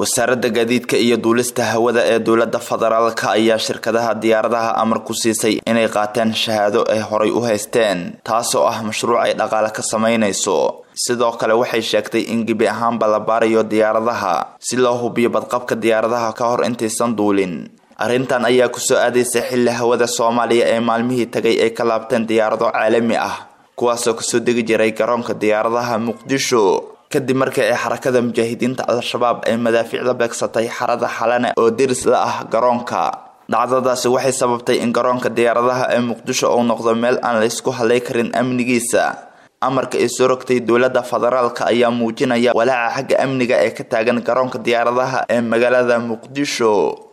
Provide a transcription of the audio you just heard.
wasaaradda gaadiidka iyo duulista hawada ee dowladda federaalka ayaa shirkadaha diyaaradaha amar ku siisay inay qaateen shahaado ay horay u haysteen taasoo ah mashruuc ay dhaqaale ka samaynayso sidoo kale waxay sheegtay in gebi ahaanba la baarayo diyaaradaha si loo hubiyo badqabka diyaaradaha ka hor intaysan duulin arrintan ayaa kusoo aadaysa xilli hawada soomaaliya ee maalmihii tagay ay ka laabteen diyaarado caalami ah kuwaasoo kasoo degi jiray garoonka diyaaradaha muqdisho kadib markii ay xarakada mujaahidiinta al-shabaab ay madaafiicda beegsatay xarada xalane oo deris la ah garoonka dhacdadaasi waxay sababtay in garoonka diyaaradaha ee muqdisho uu noqdo meel aan laysku halay karin amnigiisa amarka ay soo rogtay dowladda federaalka ayaa muujinaya walaaca xagga amniga ee ka taagan garoonka diyaaradaha ee magaalada muqdisho